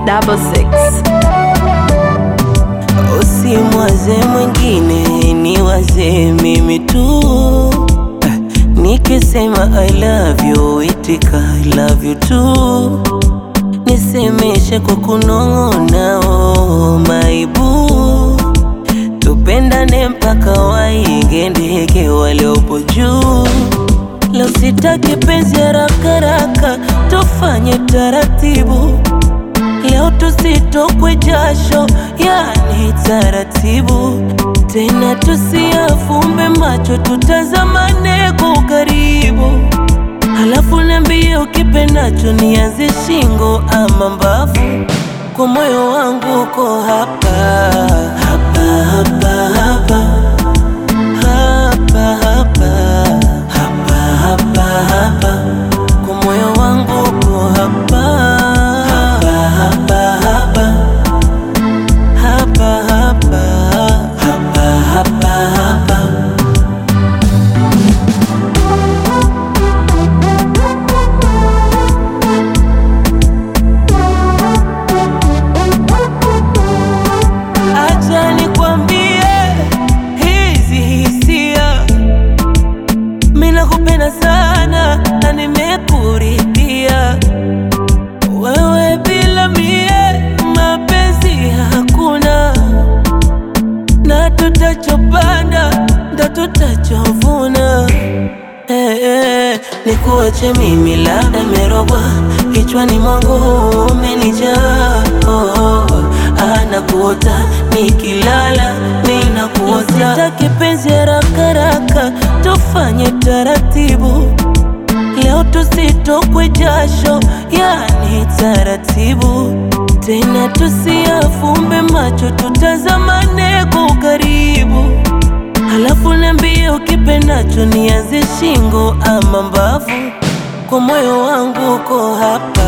double six. Usimwaze mwingine, ni waze mimi tu. Nikisema I love you, itika I love you too. Nisemeshe kwa kunong'ona, oh my boo. Tupendane mpaka waige ndege waliopo juu. Leo sitaki penzi haraka haraka, tufanye taratibu. Leo tusitokwe jasho, yani taratibu. Tena tusiafumbe macho, tutazamane kwa ukaribu. Halafu niambie ukipendacho, nianze shingo ama mbavu. Kwa moyo wangu uko hapa hapa hapa hapa hapa hapa hapa hapa hapa kwa moyo wangu uko hapa hapa hapa hapa hapa hapa hapa hapa hapa Acha nikwambie hizi hisia, mimi nakupenda sana na nimekuridhia wewe, bila mie mapenzi hakuna, na tutachopanda ndo tutachovuna. Eh, eh, nikuache mimi labda merogwa kichwani mwangu umenijaa oh, oh, anakuota nikilala ninakuota sitaki penzi haraka haraka tufanye taratibu leo tusitokwe jasho yani taratibu tena tusiafumbe macho tutazamane kwa ukaribu Halafu niambie ukipendacho, nianze shingo ama mbavu. Kwa moyo wangu uko hapa